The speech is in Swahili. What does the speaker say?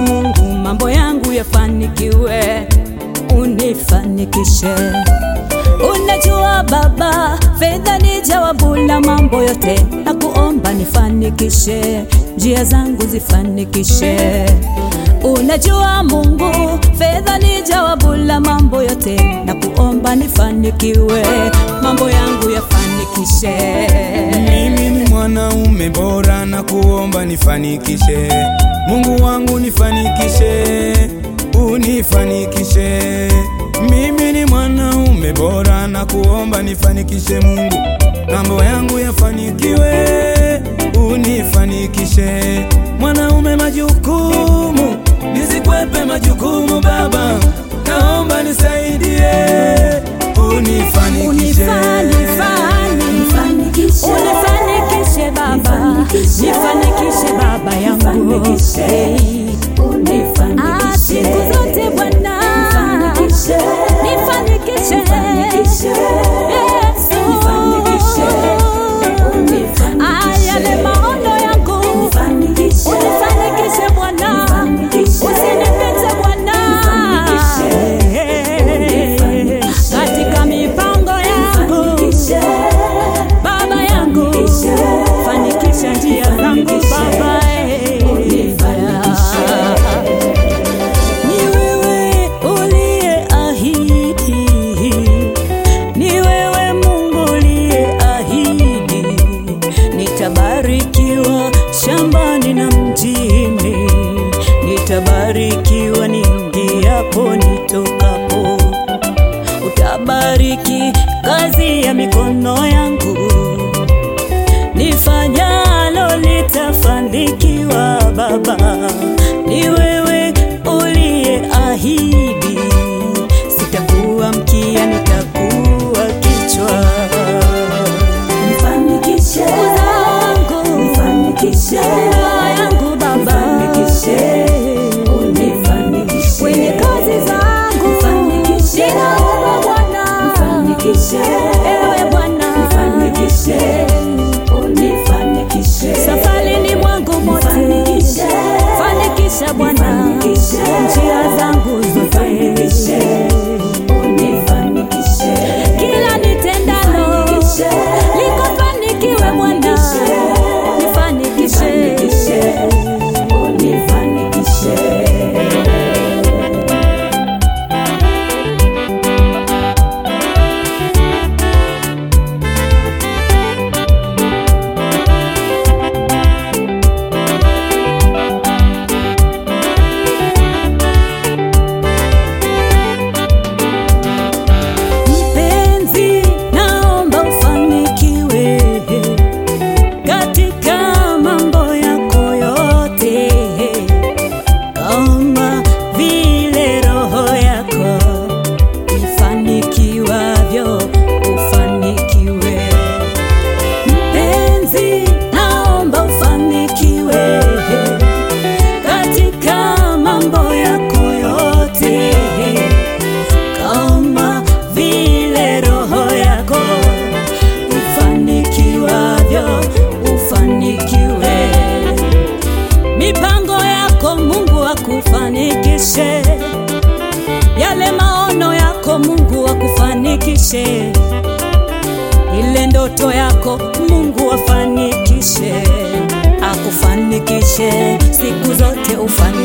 Mungu mambo yangu yafanikiwe, unifanikishe. Unajua Baba, fedha ni jawabu la mambo yote, na kuomba nifanikishe, njia zangu zifanikishe. Unajua Mungu, fedha ni jawabu la mambo yote, na kuomba nifanikiwe, mambo yangu yafanikishe. Mimi ni mwanaume bora na kuomba nifanikishe, Mungu wangu nifanikishe, unifanikishe. Mimi ni mwanaume bora na kuomba nifanikishe, Mungu mambo yangu yafanikiwe, unifanikishe. Mwanaume majukumu, nisikwepe majukumu Baba, naomba nisaidie, unifanikishe. Unifanikishe Baba, nifanikishe Baba yangu Ah, siku zote Bwana, nifanikishe Yesu. Ah, yale maono yangu unifanikishe Bwana, usinipite Bwana katika mipango yangu Baba yangu, fanikisha njia zangu Baba, eh. Ni wewe uliyeahidi, ni wewe Mungu uliyeahidi, nitabarikiwa shambani na mjini, nitabarikiwa niingiapo nitokapo utabariki kazi ya mikono yangu, nifanyalo litafanikiwa. Baba, ni wewe uliyeahidi, sitakuwa mkia, nitakuwa kichwa. Uzangu, ndoa yangu Baba, kwenye kazi zangu, ninaomba Bwana, ewe Bwana, safarini mwangu mote, fanikisha Bwana njia zangu zote, kila nitendalo likafanikiwe Bwana, nifanikishe. Mpenzi, naomba ufanikiwe katika mambo yako yote, kama vile roho yako ifanikiwavyo, ufanikiwe. Mpenzi, naomba ufanikiwe katika mambo yako yote kama vile roho yako ufanikiwavyo, ufanikiwe. Mipango yako Mungu akufanikishe, yale maono yako Mungu akufanikishe, ile ndoto yako Mungu afanikishe, akufanikishe siku zote ufanikishe